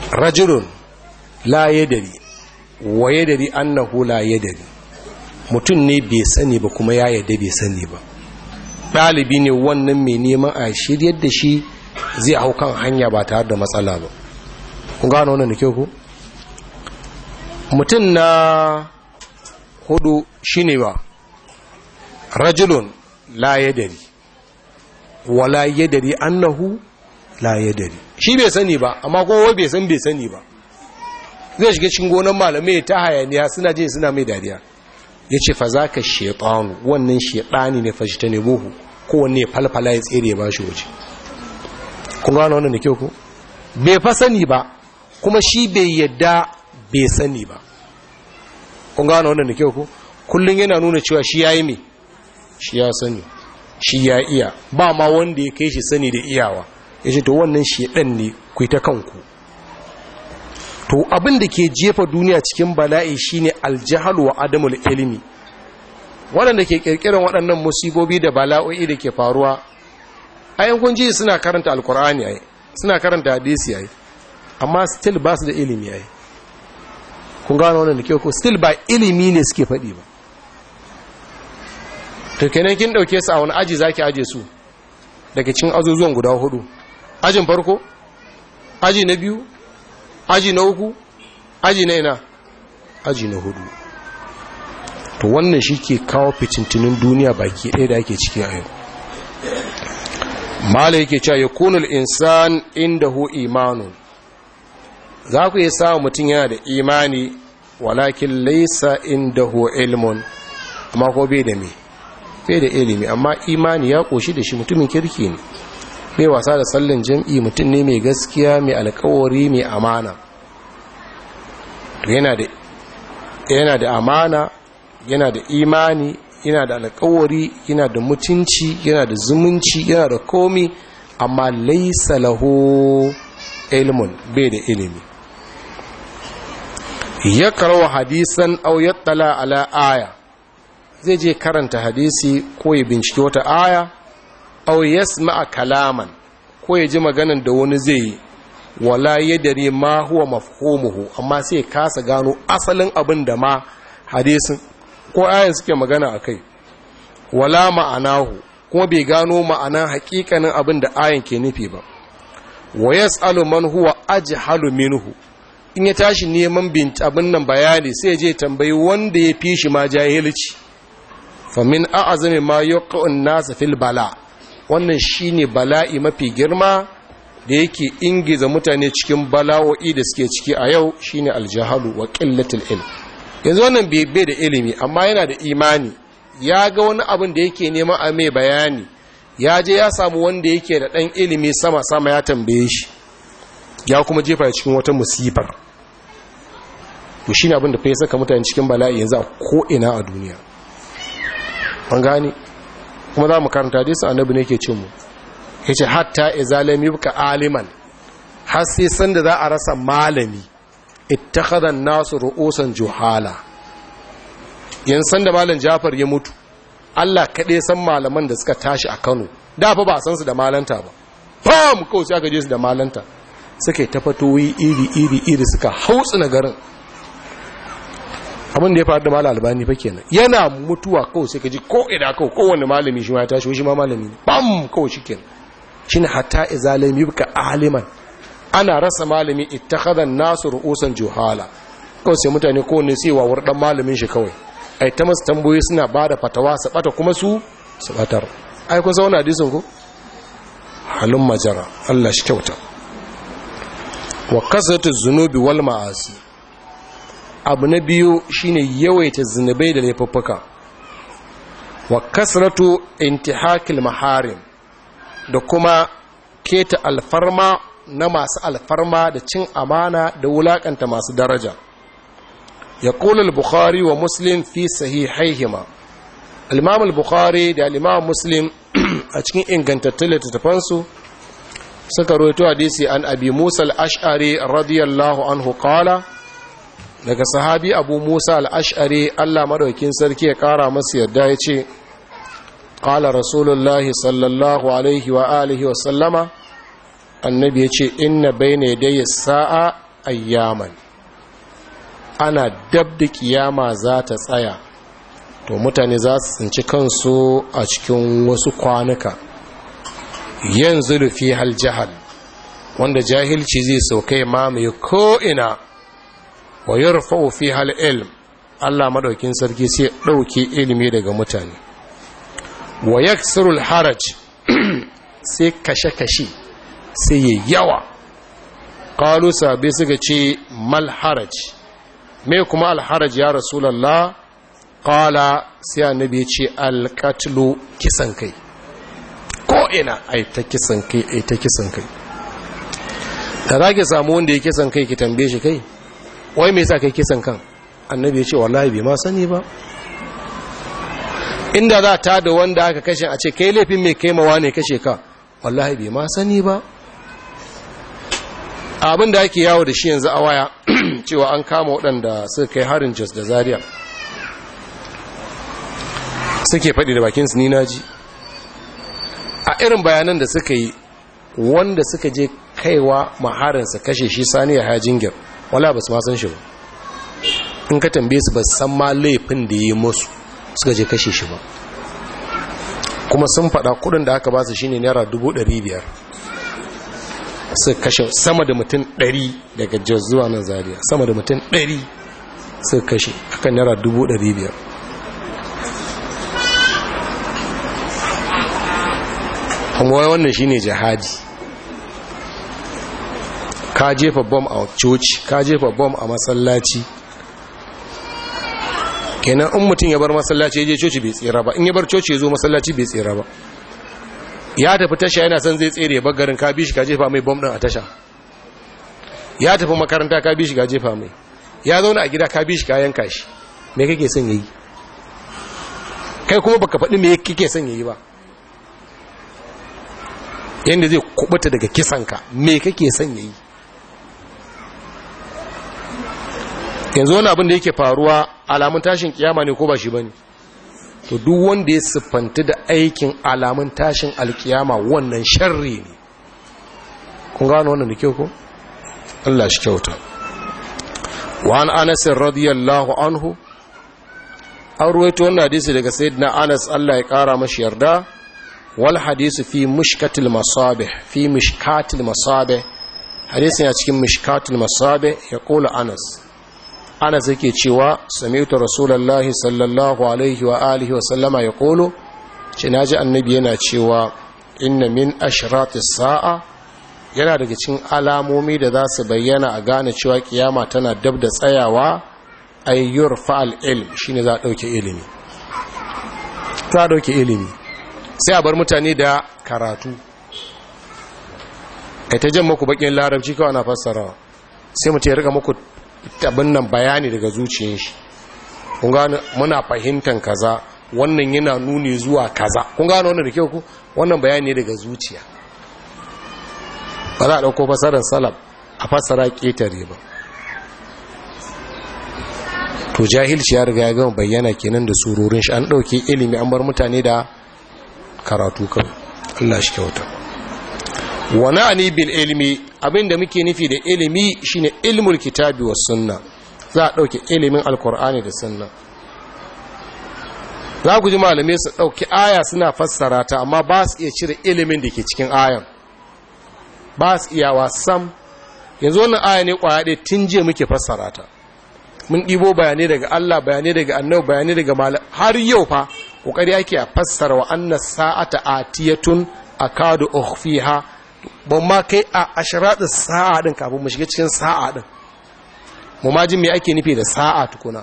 rajulun la yadari wa yadari annahu la yadari mutum ne bai sani ba kuma ya yadda bai sani ba ɗalibi ne wannan mai neman a shiryar da shi zai hau kan hanya ba tare da matsala ba kun gano wannan da kyau ku mutum na hudu shine ba rajulun la yadari wala yadari annahu la yadari shi bai sani ba amma kowa bai san bai sani ba zai shiga cikin gonan malamai ta hayaniya suna je suna mai dariya ya ce fa za ka shaitanu wannan shaitani ne fashi ta ne buhu kowanne falfala ya tsere ba shi waje kun gano wannan da kyau ku bai fa sani ba kuma shi bai yadda bai sani ba kun gano wannan da kyau ku kullum yana nuna cewa shi ya yi mai shi ya sani shi ya iya ba ma wanda ya kai shi sani da iyawa ya ce to wannan shaidan ne ku ta kanku to abin da ke jefa duniya cikin bala'i shine aljahalu wa adamul ilimi waɗanda ke ƙirƙirar waɗannan musibobi da bala'o'i da ke faruwa ayan kun ji suna karanta alkur'ani ai suna karanta hadisi ai amma still ba su da ilimi ai kun gano wannan da ke ko still ba ilimi ne suke faɗi ba to kenan kin ɗauke su a wani aji zaki aje su daga cikin azuzuwan guda hudu ajin farko aji na biyu aji na uku aji na ina aji na hudu to wannan shi ke kawo fitintunin duniya baki ɗaya da ake ciki a yau mala yake cewa ya kunul insan inda hu imanu za ku yi samun mutum yana da imani walakin laisa inda hu ilmun amma ko bai da me bai da ilimi amma imani ya ƙoshi da shi mutumin kirki ne mai wasa da sallin jam'i mutum ne mai gaskiya mai alkawari mai amana yana da yana da amana yana da imani yana da alkawari yana da mutunci yana da zumunci yana da komi amma laisa lahu ilmun bai da ilimi ya karawa hadisan au yattala ala aya zai je karanta hadisi ko ya binciki wata aya au yasma'a kalaman ko ya ji maganan da wani zai yi wala yadari ma huwa mafhumuhu amma sai kasa gano asalin abin da ma hadisin ko ayan suke magana akai wala ma'anahu kuma bai gano ma'anan hakikanin abin da ayan ke nufi ba wa yas'alu man huwa ajhalu minhu in ya tashi neman bin abin nan bayani sai je tambayi wanda ya fi shi ma jahilci fa min a'zami ma yuqa'un nas fil bala wannan shine bala'i mafi girma da yake ingiza mutane cikin bala'o'i da suke ciki a yau shine aljahalu wa qillatul ilm yanzu wannan bai da ilimi amma yana da imani ya ga wani abin da yake neman a mai bayani ya je ya samu wanda yake da ɗan ilimi sama-sama ya tambaye shi ya kuma jefa cikin wata musifar to shi ne abin da fa ya saka mutane cikin bala'i yanzu a ko'ina a duniya an gani kuma za mu karanta hadisi annabi ne ke cin mu ya ce hatta izalami buka aliman har sai sanda za a rasa malami ittakhadhan nasu ru'usan juhala yan sanda malam Jafar ya mutu Allah kaɗai san malaman da suka tashi a Kano da fa ba san su da malanta ba fam kawai sai aka je su da malanta suka yi tafatoyi iri iri iri suka hautsu na garin abin da ya faru da malam albani fa kenan yana mutuwa kawai sai ka ji ko ida kawai kowanne malami shi ma ya tashi shi ma malami ne bam kawai shi kenan shine hatta izalami yuka aliman ana rasa malami ittakhadha nasu ru'usan juhala kawai sai mutane kowanne sai wa dan malamin shi kawai ai ta masu tambayoyi suna bada fatawa su bata kuma su su batar ai kun zauna hadisin ko halin majara Allah shi kyauta wa kasatu zunubi wal ma'asi abu na biyu shine yawaita zunubai da laifuffuka wa kasratu intihakil maharim da kuma keta alfarma na masu alfarma da cin amana da wulakanta masu daraja ya kula al-bukhari wa muslim fi sahihaihima al-imam al-bukhari da al-imam muslim a cikin ingantattun littattafansu suka roito hadisi an abi musa al-ash'ari radiyallahu anhu qala daga sahabi abu musa al-ash'ari Allah madaukin sarki ya kara masa yadda ya ce qala rasulullahi sallallahu alaihi wa alihi wa sallama annabi ya ce inna bayna yadayya sa'a ayyaman ana dab da kiyama za ta tsaya to mutane za su tsinci kansu a cikin wasu kwanuka yanzu rufi hal jahal wanda jahilci zai saukai mamaye ko'ina wa yarfa'u fi hal ilm Allah madaukin sarki sai ɗauke ilimi daga mutane wa yaksirul haraj sai kashe-kashe sai yi yawa ƙalu sabi suka ce mal haraj me kuma alharaj ya rasulallah ƙala sai annabi ya ce alƙatlu kisan kai ko'ina ai ta kisan kai ai ta kisan kai da za ki samu wanda ya kisan kai ki tambaye shi kai wai me yasa kai kisan kan annabi ya ce wallahi bai ma sani ba inda za ta da wanda aka kashe a ce kai laifin mai kaimawa ne kashe ka wallahi bai ma sani ba abin da ake yawo da shi yanzu a waya cewa an kama waɗanda suka kai harin jos da zaria suke faɗi da bakinsu ni naji a irin bayanan da suka yi wanda suka je kaiwa maharinsa kashe shi sani ya hajjingir wala ba su masan shi ba in ka tambaye su ba san ma laifin da yi musu suka je kashe shi ba kuma sun faɗa kudin da aka ba su shine naira biyar. su kashe sama da mutum ɗari daga jos zuwa nan zariya sama da mutum ɗari su kashe akan naira biyar. kuma wannan shine jihadi ka jefa bom a coci ka jefa bom a masallaci kenan in mutum ya bar masallaci ya je coci bai tsira ba in ya bar coci ya zo masallaci bai tsira ba ya tafi tasha yana son zai tsere ya garin ka bi shi ka jefa mai bom din a tasha ya tafi makaranta ka bi shi ka jefa mai ya zauna a gida ka bi shi ka yanka shi me kake son yayi kai kuma baka faɗi me kake son yayi ba yanda zai kubuta daga kisanka me kake son yayi yanzu wani abin da yake faruwa alamun tashin kiyama ne ko ba shi ba ne to duk wanda ya siffanta da aikin alamun tashin alkiyama wannan sharri ne kun gano wannan da kyau ko Allah shi kyauta wa an anas radiyallahu anhu an ruwaito wannan hadisi daga sayyidina anas Allah ya kara mashi yarda wal hadisu fi mushkatil masabih fi mushkatil masabih hadisin ya cikin mushkatil masabih ya kula anas anas yake cewa sami'tu rasulullahi sallallahu alaihi wa alihi wa sallama ya kolo ce naji annabi yana cewa inna min ashratis sa'a yana daga cikin alamomi da za su bayyana a gane cewa kiyama tana dab da tsayawa ayyur fa'al ilm shine za a dauke ilimi za a dauke ilimi sai a bar mutane da karatu kai ta jan maku bakin larabci kawai na fassarawa sai mutum ya riga muku abin nan bayani daga zuciyar shi kun gano muna fahimtar kaza wannan yana nuni zuwa kaza kun gano wannan da kyau ku wannan bayani ne daga zuciya ba za a ɗauko fasarar salaf a fasara ƙetare ba to jahilci ya riga ya gama bayyana kenan da surorin shi an ɗauke ilimi an bar mutane da karatu kan Allah shi kyauta wani ani bil ilimi abinda muke nufi da ilimi shine ilmul kitabi was sunna za a ɗauke ilimin alkur'ani da sunna za ku ji malamai su ɗauki aya suna fassara ta amma ba su iya cire ilimin da ke cikin ayan ba su iyawa sam yanzu wannan aya ne kwaya ɗaya tun jiya muke fassara ta mun ɗibo bayanai daga Allah bayanai daga annabi bayanai daga malam har yau fa kokari ake a fassara wa anna sa'ata atiyatun akadu ukhfiha ban ma kai a ashratu sa'a din kafin mu shiga cikin sa'a din mu ma jin me ake nufi da sa'a tukuna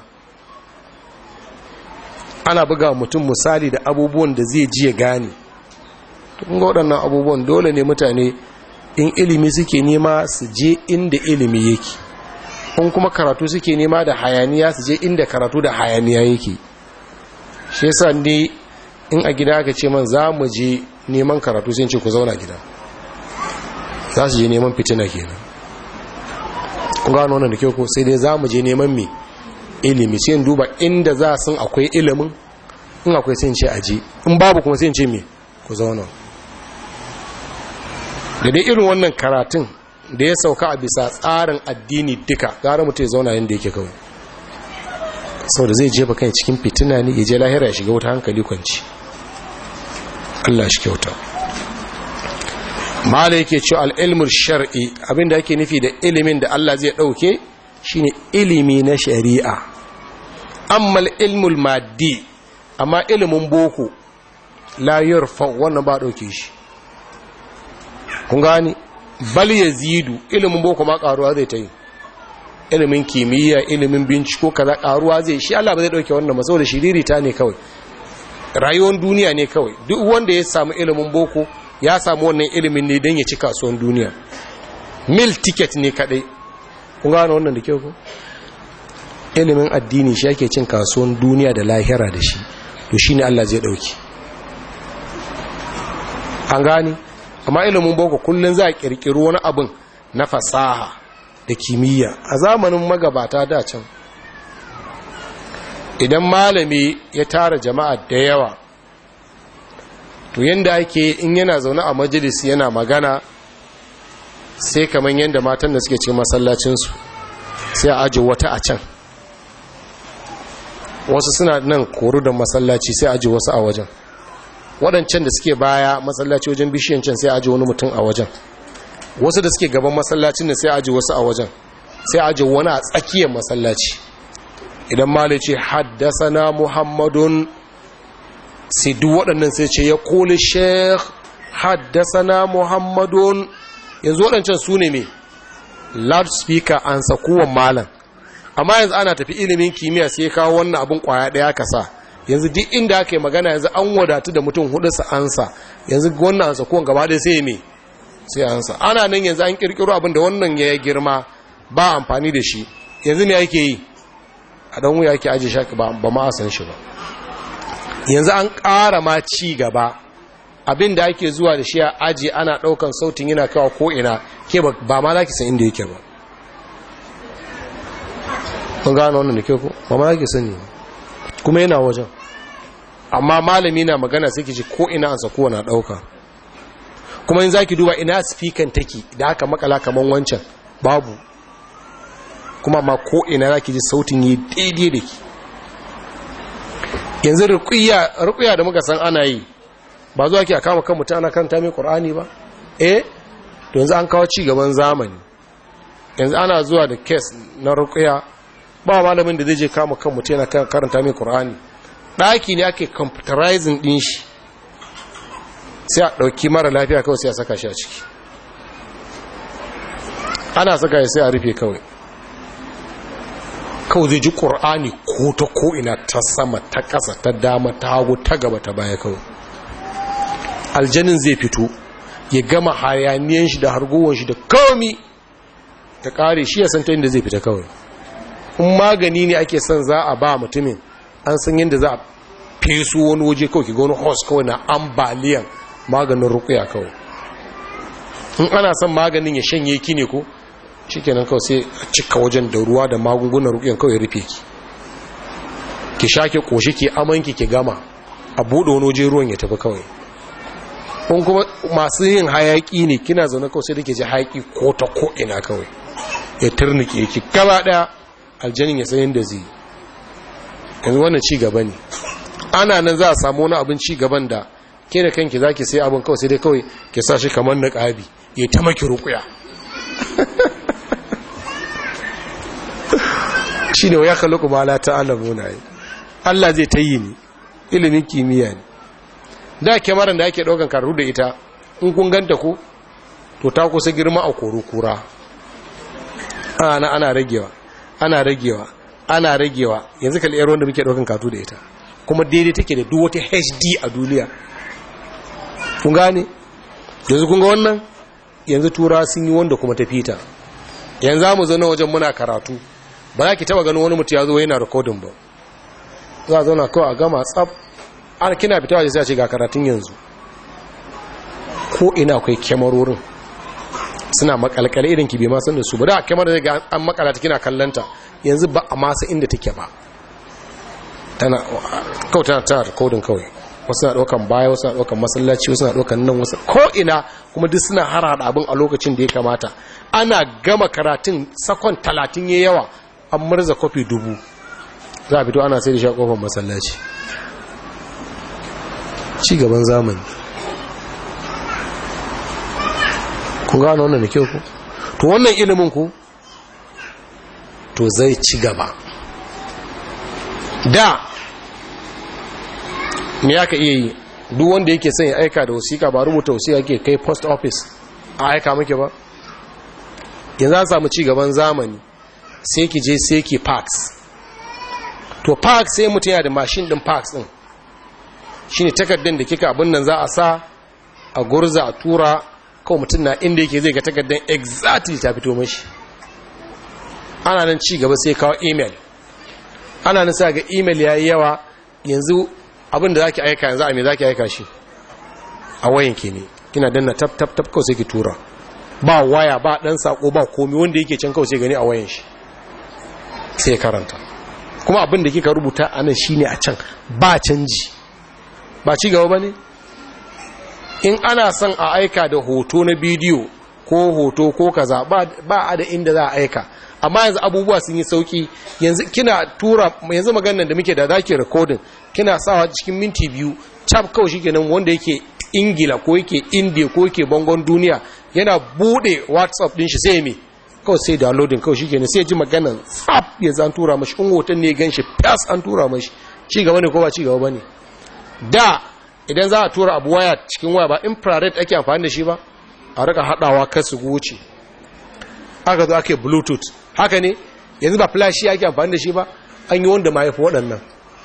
ana buga mutum misali da abubuwan da zai ji ya gane kun ga waɗannan abubuwan dole ne mutane in ilimi suke nema su je inda ilimi yake in kuma karatu suke nema da hayaniya su je inda karatu da hayaniya yake shi yasa ne in a gida aka ce man za mu je neman karatu sai ce ku zauna gida za su je neman fitina kenan kun gano wannan da kyau ko sai dai za mu je neman me ilimi sai duba inda za sun akwai ilimin in akwai sai ce aje in babu kuma sai ce me ku zauna da dai irin wannan karatun da ya sauka a bisa tsarin addini duka gara mutum ya zauna yadda yake kawai sau da zai jefa kan cikin fitina ne ya je lahira ya shiga wata hankali kwanci Allah shi kyauta mala yake cewa al'ilmul shar'i abinda ake nufi da ilimin da Allah zai ɗauke shine ilimi na shari'a amma ilmul maddi amma ilimin boko la yurfa wannan ba ɗauke shi kun gani bal yazidu ilimin boko ma karuwa zai ta yi ilimin kimiyya ilimin binciko kaza karuwa zai shi Allah ba zai dauke wannan maso da shiriri ta ne kawai rayuwar duniya ne kawai duk wanda ya samu ilimin boko ya samu wannan ilimin ne don ya ci kasuwan duniya mil ticket ne kadai kun gano wannan da kyau ko ilimin addini shi ake cin kasuwan duniya da lahira da shi to shine Allah zai dauki an gani amma ilimin boko kullun za a kirkiri wani abin na fasaha da kimiyya a zamanin magabata da can idan malami ya tara jama'a da yawa to yanda ake in yana zaune a majalis yana magana sai kamar yadda matan da suke cikin masallacinsu sai a aji wata a can wasu suna nan koru da masallaci sai aji wasu a wajen waɗancan da suke baya masallaci wajen bishiyan can sai aji wani mutum a wajen wasu da suke gaban masallacin da sai aji wasu a wajen sai aji wani a tsakiyar masallaci idan mali ce haddasana muhammadun sai duk waɗannan sai ce ya koli sheikh haddasana muhammadun yanzu waɗancan su ne mai loudspeaker an sakuwan malam amma yanzu ana tafi ilimin kimiyya sai kawo wannan abin kwaya ɗaya kasa yanzu duk inda aka yi magana yanzu an wadatu da mutum hudu su ansa yanzu wannan ansa kowane gaba ɗaya sai me sai ansa ana nan yanzu an kirkiro abin da wannan ya girma ba amfani da shi yanzu ne ake yi a dan wuya ake ajiye shaki ba ma a san shi ba yanzu an ƙara ma ci gaba abin da ake zuwa da shi a aji ana ɗaukan sautin yana kawo ko ina ke ba ma za ki san inda yake ba kun gano wannan da ke ku ba ma za ki sani kuma yana wajen amma malami na magana sai ki ji ko ina an sako na dauka kuma in zaki duba ina speaker take da aka makala kaman wancan babu kuma ma ko ina zaki ji sautin yi daidai da ki yanzu ruqiyya ruqiyya da muka san ana yi ba zuwa ki a kama kan mutum ana karanta mai qur'ani ba eh to yanzu an kawo ci gaban zamani yanzu ana zuwa da case na ruqiyya ba malamin da zai je kama kan mutum yana karanta mai qur'ani ɗaki ne ake computerizing ɗin shi sai a ɗauki mara lafiya kawai sai a saka shi a ciki ana saka shi sai a rufe kawai kawai zai ji ƙur'ani ko ta ko'ina ta sama ta ƙasa ta dama ta hagu ta gaba ta baya kawai aljanin zai fito ya gama hayaniyan shi da hargowar shi da komi ta ƙare shi ya santa inda zai fita kawai in magani ne ake son za a ba mutumin an san yadda za a fesu wani waje kawai ki ga wani hos kawai na ambaliyan maganin rukuya kawai in ana son maganin ya shanye ki ne ko shi kenan kawai sai a cika wajen da ruwa da magungunan rukuyan kawai rufe ki ki sha ki koshi ki amanki ki gama a buɗe wani waje ruwan ya tafi kawai kun kuma masu yin hayaki ne kina zaune kawai sai da ke ji hayaki ko ta ko ina kawai ya turnike ki gaba ɗaya aljanin ya san yadda zai yanzu wannan ci gaba ne ana nan za a samu wani abin ci gaban da ke da kanki za ki sai abin kawai sai dai kawai ke sa shi kamar na ƙabi ya ta maki rukuya shi ne wa ya kalli kuma ala ta alamu na yi allah zai ta yi ne ilimin kimiyya ne da kyamarar da ake ɗaukan karu da ita in kun ganta ko to ta kusa girma a koro kura ana ana ragewa ana ragewa ana ragewa yanzu kalli yar wanda muke daukan katu da ita kuma daidai take da duk wata HD a duniya kun gane yanzu kun ga wannan yanzu tura sun yi wanda kuma ta fita yanzu za mu zo na wajen muna karatu ba za ki taba ganin wani mutu ya zo yana rikodin ba za a zauna kawai a gama tsab an kina fita waje sai a ce ga karatun yanzu ko ina akwai kyamarorin suna makalkale irin ki bai ma san da su ba da kyamar da ga an makala ta kina kallanta yanzu ba a masa inda take ba tana kawai tana tana rikodin kawai wasu na ɗaukan baya wasu na ɗaukan masallaci wasu na ɗaukan nan wasu ko'ina kuma duk suna harhaɗa abin a lokacin da ya kamata ana gama karatun sakon talatin ya yawa an murza kofi dubu za a fito ana sai da sha kofar masallaci ci gaban zamani kun gano wannan da kyau ku to wannan ilimin ku to zai ci gaba da me ya ka iya yi duk wanda yake son ya aika da wasiƙa ba rubuta wasiƙa ke kai post office a aika muke ba yanzu an samu ci gaban zamani sai ki je sai ki fax to fax sai mutum yana da mashin din fax din shine takardar da kika abin nan za a sa a gurza a tura kawai mutum na inda yake zai ga takardar exactly ta fito mashi ana nan ci gaba sai kawo email ana nan sai ga email yayi yawa yanzu abin da zaki aika yanzu a me zaki aika shi a wayan ki ne kina danna tap tap tap kawai sai ki tura ba waya ba dan sako ba komai wanda yake can kawai sai gani a wayan shi sai karanta kuma abin da kika rubuta anan shine a can ba canji ba ci gaba bane in ana son a aika da hoto na bidiyo ko hoto ko kaza ba a da inda za a aika amma yanzu abubuwa sun yi sauki yanzu kina tura yanzu maganar da muke da zaki recording kina sawa cikin minti biyu cap kawai shikenan wanda yake ingila ko yake india ko yake bangon duniya yana bude whatsapp din shi sai me kawai sai downloading kawai shikenan sai ji maganar tsap ya zan tura mashi in hoton ne gan shi fas an tura mashi ci gaba ne ko ba ci gaba bane da idan za a tura abu waya cikin waya ba infrared ake amfani da shi ba a rika hadawa kasu wuce aka zo ake bluetooth haka ne yanzu ba flash ake amfani da shi ba an yi wanda ma yafi waɗannan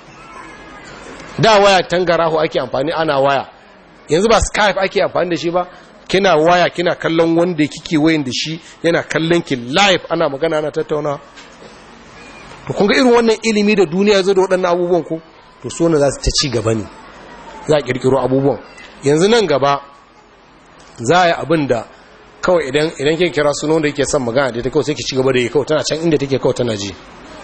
da waya tangaraho ake amfani ana waya yanzu ba skype ake amfani da shi ba kina waya kina kallon wanda kike wayan da shi yana kallon ki live ana magana ana tattauna to kun ga irin wannan ilimi da duniya zo da waɗannan abubuwan ko to so ne za su ta ci gaba ne za a kirkiro abubuwan yanzu nan gaba za a yi abin da kawai idan idan ke kira sunan wanda yake son magana da ta kawai sai ki ci gaba da yi kawai tana can inda take kawai tana ji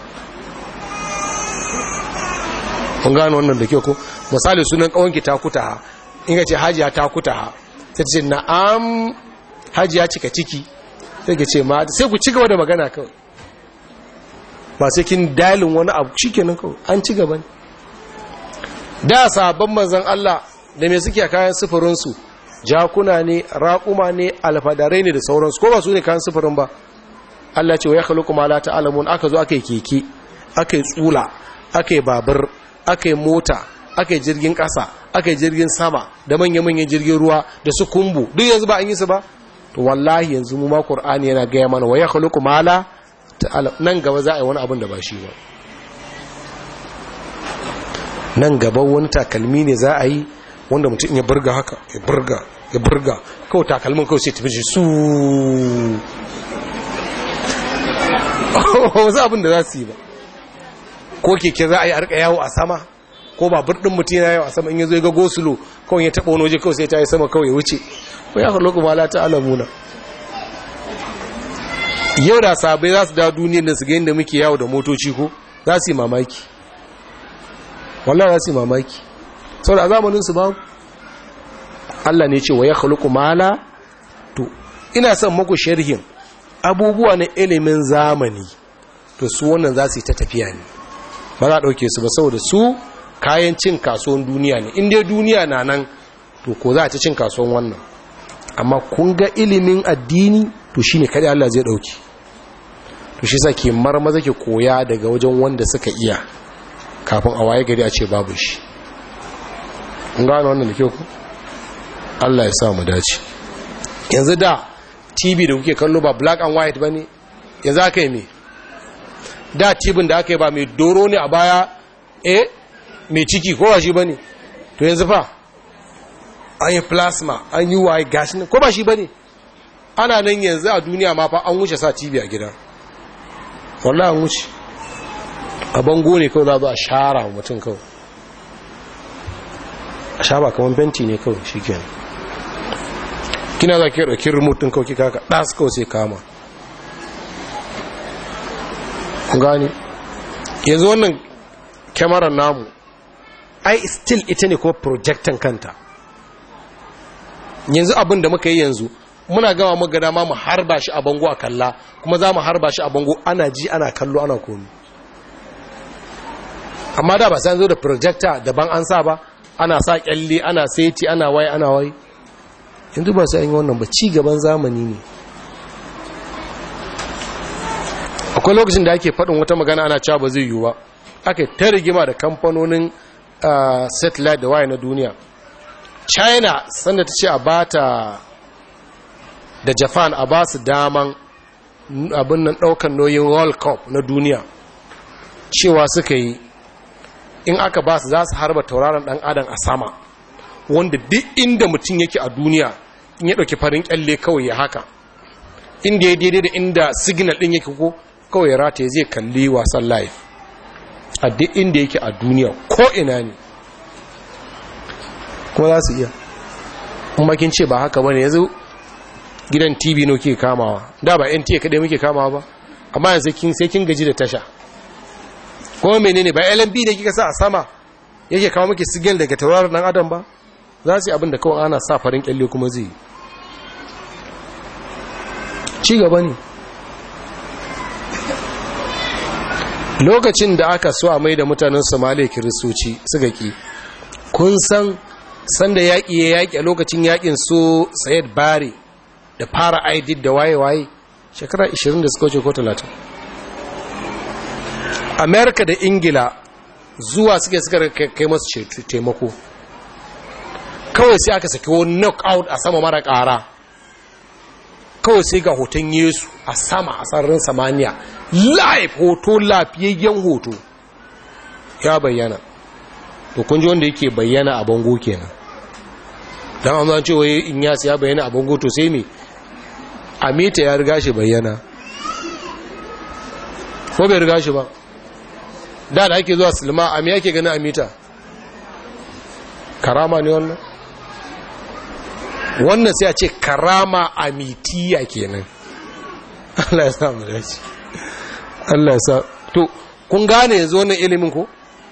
kun gano wannan da kyau ko misali sunan kawanki ta kuta ha in ka ce hajiya ta kuta ha sai ta ce na'am hajiya cika ciki sai ka ce ma sai ku ci gaba da magana kawai ba sai kin dalin wani abu shikenan kawai an ci gaba ne da sabon manzon Allah da me suke kayan sufurinsu jakuna ne raƙuma ne alfadarai ne da sauransu ko ba su ne kayan sufurin ba Allah ce wa ya khluqu ma la ta'lamun aka zo aka yi keke aka yi tsula aka yi babur aka yi mota aka yi jirgin ƙasa aka yi jirgin sama da manya-manyan jirgin ruwa da su kumbu duk yanzu ba an yi su ba to wallahi yanzu mu ma qur'ani yana gaya mana wa ya khluqu ma la nan gaba za a yi wani abin da ba shi ba nan gaba wani takalmi ne za a yi wanda mutum ya burga haka ya burga ya burga kawai takalmin kawai sai tafi shi su wasu abin da za su yi ba ko keke za a yi arka yawo a sama ko ba birnin mutum yana yawo a sama in ya zo ya ga gosulo kawai ya taɓa wani waje kawai sai ta yi sama kawai ya wuce ko ya kallo kuma lata alamuna yau da sabai za su dawo duniyar da su ga yadda muke yawo da motoci ko za su yi mamaki wallah za su yi mamaki sau da zamaninsu ba Allah ne ce wa ya khuluqu mala to ina son maku sharhin abubuwa na ilimin zamani to su wannan za su yi ta tafiya ne ba za a ɗauke su ba saboda su kayan cin kasuwan duniya ne inda duniya na nan to ko za a ci cin kasuwan wannan amma kun ga ilimin addini to shine kada Allah zai ɗauki to shi sa ke marmaza ke koya daga wajen wanda suka iya kafin a waye gari a ce babu shi kun gano wannan da kyau ku Allah ya sa mu dace yanzu da tv da kuke kallo ba black and white bane yanzu aka yi me da tibin da aka yi ba mai doro ne a baya eh mai ciki ko ba shi bane to yanzu fa an yi plasma an yi waye gashi ne ko ba shi bane ana nan yanzu a duniya ma fa an wuce sa tv a gida wallahi an wuce a bango ne kawai za a shara wa mutum kawai a sha ba kamar benti ne kawai shi kenan kina za ki ɗauki remote kawai kika ka ɗas kawai sai kama gani yanzu wannan kyamarar namu ai still ita ne kuma projectan kanta yanzu abin da muka yi yanzu muna gama muka dama mu harba shi a bango a kalla kuma za mu harba shi a bango ana ji ana kallo ana komi amma da ba sai zo da projector daban an sa ba ana sa kyalle ana saiti ana wai ana wai yanzu ba sai an yi wannan ba ci gaban zamani ne akwai lokacin da ake faɗin wata magana ana cewa ba zai yiwu ba aka ta rigima da kamfanonin satellite da waye na duniya china sanda ta ce a bata da japan a ba su daman abin nan ɗaukan noyin world cup na duniya cewa suka yi in aka ba su za su harba tauraron ɗan adam a sama wanda duk inda mutum yake a duniya in ya ɗauki farin kyalle kawai ya haka inda ya daidai da inda signal ɗin yake ko kawai rata zai kalli wasan live a duk inda yake a duniya ko ina ne kuma za su iya kuma kin ce ba haka bane yanzu gidan tv no ke kamawa da ba nta kadai muke kamawa ba amma yanzu kin sai kin gaji da tasha kuma menene ba lmb da kika sa a sama yake kawo miki signal daga tauraron dan adam ba za su yi abin da kawai ana sa farin kyalle kuma zai yi ci gaba ne lokacin da aka so a mai da mutanen somaliya kiristoci suka ki kun san sanda yaƙi ya yaƙi a lokacin yaƙin so sayed bari da fara aidid da waye-waye shekara 20 da suka wuce ko 30 amerika da ingila zuwa suke suka kai masu taimako kawai sai aka saki wani knockout a sama mara ƙara kawai sai ga hoton yesu a sama a sararin samaniya live hoto lafiyayyen hoto ya bayyana to kun ji wanda yake bayyana a bango kenan don an zan cewa in yasi ya bayyana a bango to sai me amita ya riga shi bayyana ko bai riga shi ba da da ake zuwa silma a me yake ganin amita karama ne wannan wannan sai a ce karama amitiya kenan Allah ya sa mu dace Allah ya sa to kun gane yanzu wannan ilimin ko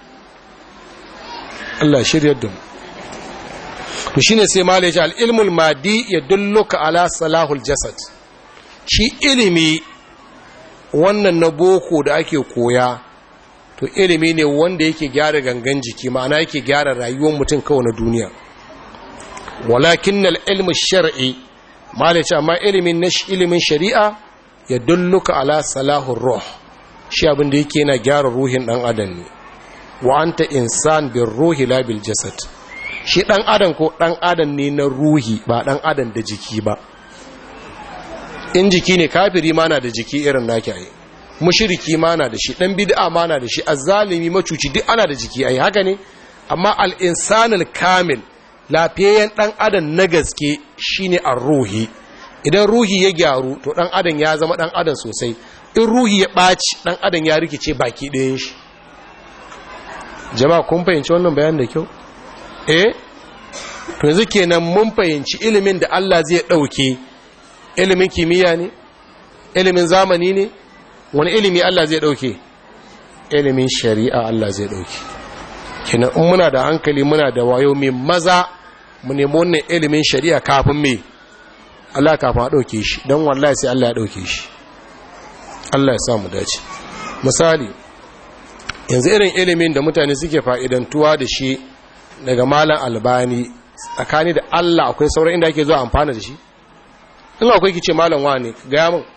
Allah shiryar da mu to shine sai malai ya al-ilmul madi yadulluka ala salahul jasad shi ilimi wannan na boko da ake koya to ilimi ne wanda yake gyara gangan jiki ma'ana yake gyara rayuwar mutum kawai na duniya walakin al-ilmu shar'i malai ce amma ilimin na ilimin shari'a ya dulluka ala salahur ruh shi abin da yake yana gyara ruhin dan adam ne wa anta insan bir ruhi la bil jasad shi dan adam ko dan adam ne na ruhi ba dan adam da jiki ba in jiki ne kafiri ma na da jiki irin naki ai mushriki ma na da shi dan bid'a ma na da shi azzalimi macuci duk ana da jiki ai haka ne amma al insanul kamil lafiyayyen dan adam na gaske shine ar-ruhi idan ruhi ya gyaru to dan adam ya zama dan adam sosai in ruhi ya ɓaci dan adam ya rikice baki ɗayan shi jama'a kun fahimci wannan bayan da kyau eh to yanzu kenan mun fahimci ilimin da Allah zai ɗauke ilimin kimiyya ne ilimin zamani ne wani ilimi Allah zai ɗauke ilimin shari'a Allah zai ɗauke kenan in muna da hankali muna da wayo mai maza mu nemi wannan ilimin shari'a kafin me Allah kafin a ɗauke shi don wallahi sai Allah ya ɗauke shi Allah ya samu dace misali yanzu irin ilimin da mutane suke fa'idantuwa da shi daga malam albani tsakani da Allah akwai sauran inda ake zuwa amfana da shi in akwai kice malam wa ne gaya min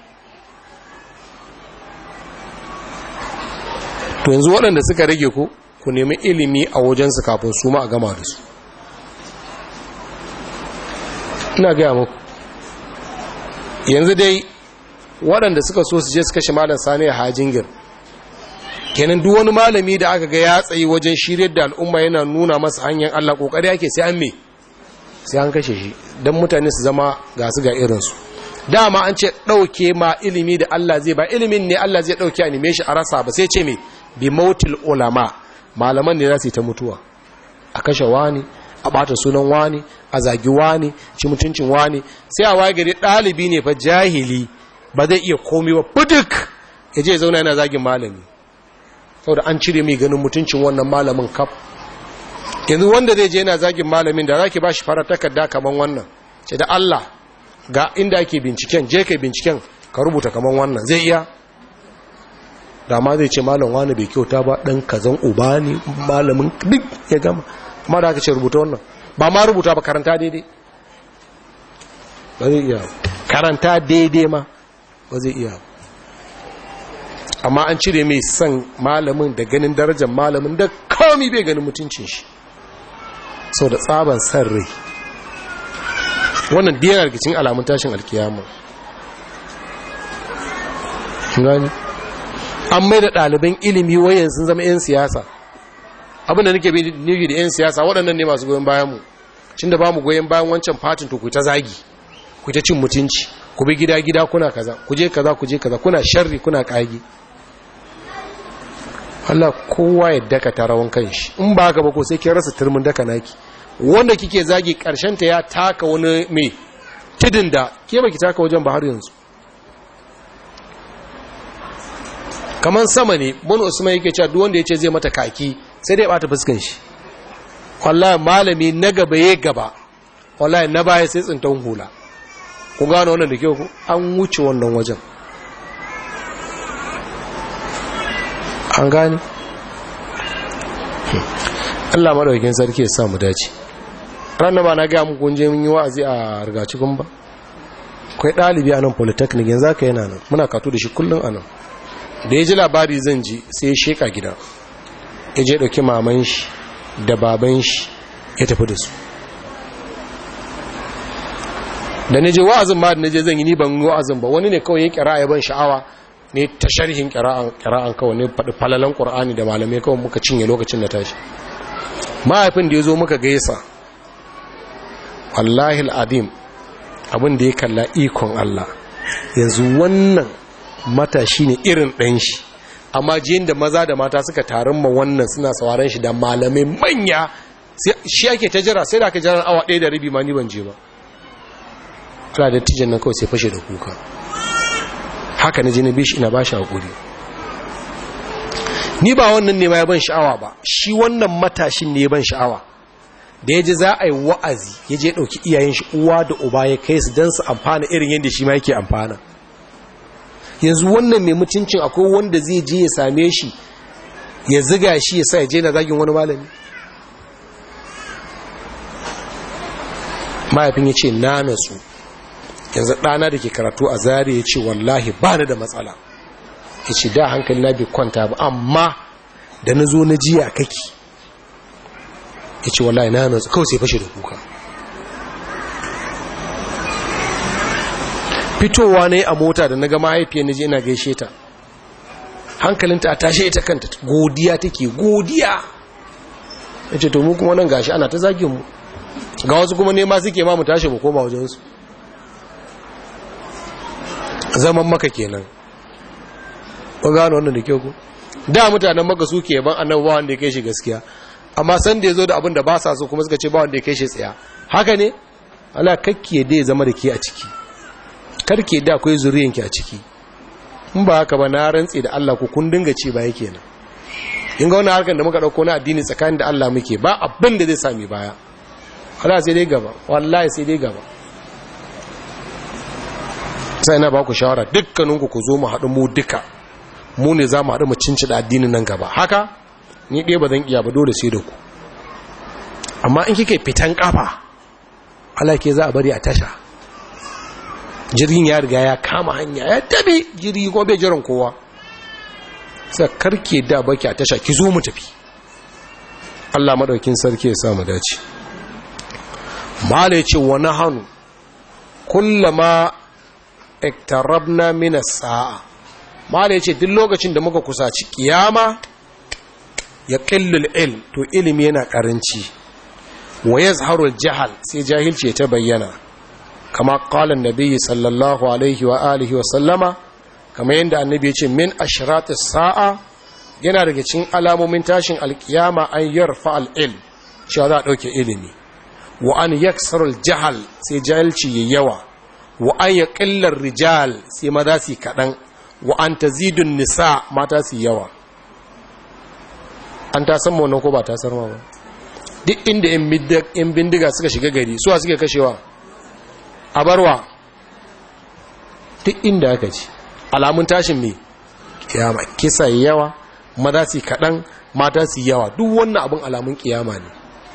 to yanzu waɗanda suka rage ku ku nemi ilimi a wajensu kafin su ma a gama da su ina gaya muku yanzu dai waɗanda suka so su je su kashe malam sani a hajingir kenan duk wani malami da aka ga ya tsayi wajen shiryar da al'umma yana nuna masa hanyar Allah kokari yake sai an me sai an kashe shi don mutane su zama ga su ga irinsu dama an ce ɗauke ma ilimi da Allah zai ba ilimin ne Allah zai ɗauke a nime shi a rasa ba sai ce me bi mautil ulama malaman ne za su yi ta mutuwa a kashe wani a ɓata sunan wani a zagi wani ci mutuncin wani sai a waye gari ɗalibi ne fa jahili ba zai iya komi ba fuduk ya je zauna yana zagin malami saboda an cire mai ganin mutuncin wannan malamin kaf yanzu wanda zai je yana zagin malamin da zaki ba shi fara takarda kaman wannan ce da Allah ga inda ake binciken je kai binciken ka rubuta kaman wannan zai iya da ma zai ce malam wani bai kyauta ba dan kazan uba ne malamin duk ya gama amma da aka ce rubuta wannan ba ma rubuta ba karanta daidai ba zai iya karanta daidai ma ba zai iya amma an cire mai son malamin da ganin darajar malamin da kawai bai ganin mutuncin shi sau da tsaban san rai wannan diyanar rikicin alamun tashin alkiyama gani an mai da ɗaliban ilimi wayan sun zama 'yan siyasa abinda nake bi nufi da 'yan siyasa waɗannan ne masu goyon bayanmu cin da ba mu goyon bayan wancan fatin to ku ta zagi ku ta cin mutunci ku bi gida-gida kuna kaza ku je kaza ku je kaza kuna sharri kuna ƙagi Allah kowa ya daka ta rawan kanshi in ba haka ba ko sai kin rasa turmin daka naki wanda kike zagi karshen ta ya taka wani mai tidin da ke baki taka wajen ba har yanzu kaman sama ne bin usman yake cewa duk wanda yace zai mata kaki sai dai bata fuskan shi wallahi malami na gaba ya gaba wallahi na baya sai tsintan hula ku gano wannan da kyau ku an wuce wannan wajen an gane Allah madaukakin sarki ya sa mu dace ranar ba na ga muku kun je mun yi wa'azi a rigacikun ba akwai ɗalibi a nan polytechnic yanzu aka yana nan muna kato da shi kullum a nan da ya ji labari zan ji sai ya sheka gida ya je ɗauki maman shi da baban shi ya tafi da su da na je wa'azin ma da na je zan yi ni ban yi wa'azin ba wani ne kawai ya kira ya ban sha'awa ne ta sharhin kira'an kawai ne faɗi falalan ƙur'ani da malamai kawai muka cinye lokacin da tashi mahaifin da ya zo muka gaisa wallahi al'adim abin da ya kalla ikon Allah yanzu wannan matashi ne irin ɗan shi amma jiyin da maza da mata suka tarin ma wannan suna sauraron shi da malamai manya shi ake ta jira sai da aka jiran awa ɗaya da rabi ma ni ban je ba ala da tijan nan kawai sai fashe da kuka haka na je na bishi ina ba shi haƙuri ni ba wannan ne ma ya ban sha'awa ba shi wannan matashin ne ya ban sha'awa da ya ji za a yi wa'azi ya je ɗauki iyayen shi uwa da uba ya kai su don su amfana irin yadda shi ma yake amfana yanzu wannan mai mutuncin akwai wanda zai je ya same shi ya ziga shi ya sa ya je na zagin wani malami mahaifin ya ce na nasu yanzu ɗana da ke karatu a zari ya ce wallahi ba da matsala ya ce da hankali na bai kwanta ba amma da na zo na jiya kake ya ce wallahi na nasu kawai sai fashe da kuka fitowa ne a mota da na ga mahaifiyar na je ina gaishe ta hankalinta a tashe ita kanta godiya take godiya ya ce to mu kuma nan gashi ana ta zagin mu ga wasu kuma nema suke ma mu tashi mu koma wajensu zaman maka kenan ba gano wannan da kyau ku da mutanen maka suke yaban annabi ba wanda ya kai shi gaskiya amma san da ya zo da abin da ba sa so kuma suka ce ba wanda ya kai shi tsaya haka ne ala kakki da ya zama da ke a ciki karke da akwai zuriyanki a ciki in ba haka ba na rantsi da Allah ku kun dinga ce ba yake nan in ga wani harkar da muka dauko na addini tsakanin da Allah muke ba abin da zai sami baya Allah sai dai gaba wallahi sai dai gaba sai na ba ku shawara dukkaninku ku zo mu haɗu mu duka mu ne za mu haɗu mu cinci da addinin nan gaba haka ni ɗaya ba zan iya ba dole sai da ku amma in kike fitan kafa Allah ke za a bari a tasha jirgin ya riga ya kama hanya ya tabi jirgi kuma bai jiran kowa sai karke da baki a tasha ki zo mu tafi Allah madaukin sarki ya sa mu dace mala yace wa nahanu kullama iktarabna min as-sa'a mala yace duk lokacin da muka kusaci kiyama ya qillul ilm to ilimi yana karanci wa yazharu al-jahl sai jahilci ta bayyana kama qala an-nabi sallallahu alaihi wa alihi wa sallama kama yanda annabi yace min ashrat as-sa'a yana daga cikin alamomin tashin alkiyama an yarfa al-ilm cewa za a dauke ilimi wa an yaksaru al-jahl sai jahilci yayi yawa wa an ya ƙillar rijal sai maza su kaɗan wa an ta zidun nisa mata su yawa an ta san wannan ko ba ta sarma ba duk inda yan bindiga suka shiga gari suwa suke kashewa a barwa duk inda aka ci alamun tashin mai kiyama kisa yawa maza su kaɗan mata su yawa duk wannan abin alamun kiyama ne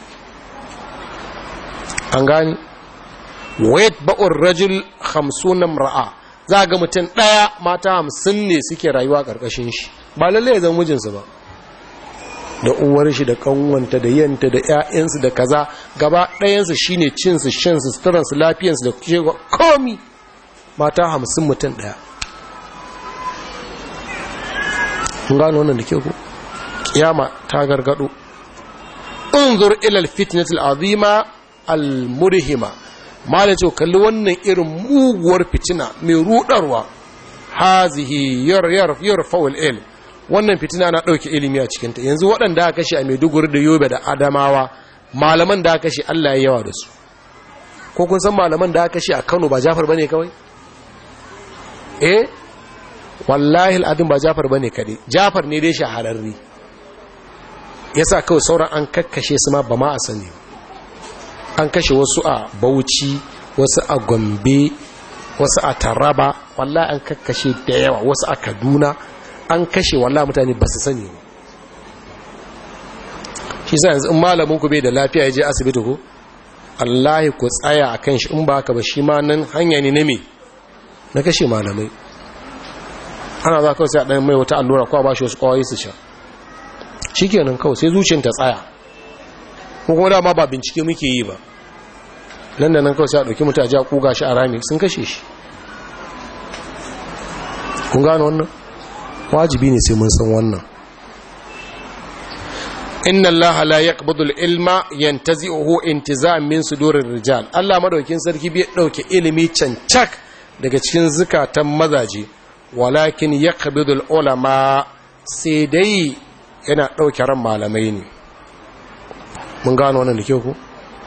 an gani wayat ba'ur rajul hamsunan ra'a za ga mutum ɗaya mata hamsin ne suke rayuwa ƙarƙashin shi ba lalle ya zama mijinsu ba da uwar shi da kanwanta da yanta da ƴaƴansu da kaza gaba ɗayansu shine cin su shan su suturan su lafiyansu da cewa komi mata hamsin mutum ɗaya kun gano wannan da ke ku kiyama ta gargado unzur ila alfitnatil azima almurhima malai ce kalli wannan irin muguwar fitina mai rudarwa hazihi yar yar yar faul ilm wannan fitina na ɗauke ilimi a cikinta yanzu waɗanda aka kashe a maiduguri da yobe da adamawa malaman da aka kashe allah ya yawa da su ko kun san malaman da aka kashe a kano ba jafar ba ne kawai eh wallahi al'adun ba jafar ba ne kaɗai jafar ne dai shahararri ya sa kawai sauran an kakkashe su ma ba ma a sani an kashe wasu a bauchi wasu a gombe wasu a taraba wallahi an kakkashe da yawa wasu a kaduna an kashe walla mutane ba su sani shi sa yanzu in malamin ku bai da lafiya ya je asibiti ku allahi ku tsaya a kan shi in ba ka ba shi ma nan hanya ne na me na kashe malamai ana za kawai sai a ɗan mai wata allura kwa ba shi wasu kawai su sha shi kenan kawai sai zuciyar ta tsaya ko kuma dama ba bincike muke yi ba nan da nan kawai sai a ɗauki mutu a ji a kuga shi a rami sun kashe shi kun gano wannan wajibi ne sai mun san wannan inna allaha la yaqbidu al-ilma yantazi'uhu intiza'an min sudurir rijal Allah madaukin sarki bai dauke ilimi cancak daga cikin zukatan mazaje walakin yaqbidu al-ulama sai dai yana dauke ran malamai ne mun gano wannan da ke ku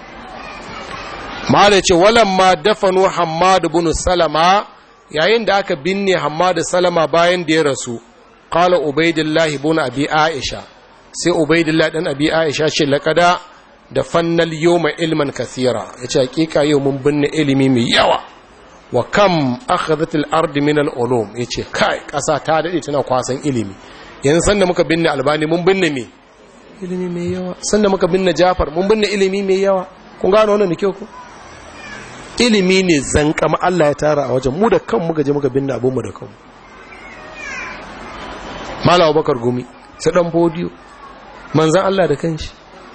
malai ce walamma dafanu hammad ibn salama yayin da aka binne hammad salama bayan da ya rasu qala ubaidillah ibn abi aisha sai ubaidillah dan abi aisha ce laqada da fannal yawma ilman kathira yace hakika yau mun binne ilimi mai yawa wa kam akhadhat al-ard min al-ulum yace kai kasa ta dade tana kwasan ilimi yanzu sanda muka binne albani mun binne me ilimi mai yawa sanda muka binne jafar mun binne ilimi mai yawa kun gano wannan da kyau ko ilimi ne zankama Allah ya tara a wajen mu da kanmu gaje muka binne abinmu da kanmu malawa bakar gumi su dan fodiyo manzan Allah da kanshi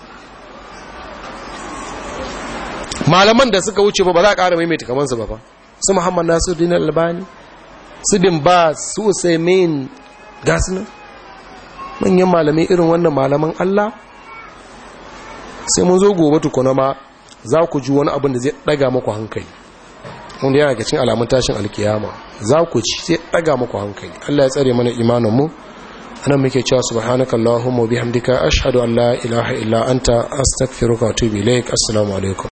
malaman da suka wuce ba ba za a ƙara maimaita kamansu ba ba su muhammad nasu dinar albani su bin ba su usaimin gasunan manyan malamai irin wannan malaman Allah sai mun zo gobe tukuna ma za ku ji wani abin da zai daga maku hankali wanda yana ga cin alamun tashin alkiyama za ku ci sai daga maku hankali Allah ya tsare mana imanin mu anan muke cewa subhanaka allahumma bihamdika ashhadu an la ilaha illa anta astaghfiruka wa atubu ilaik assalamu alaikum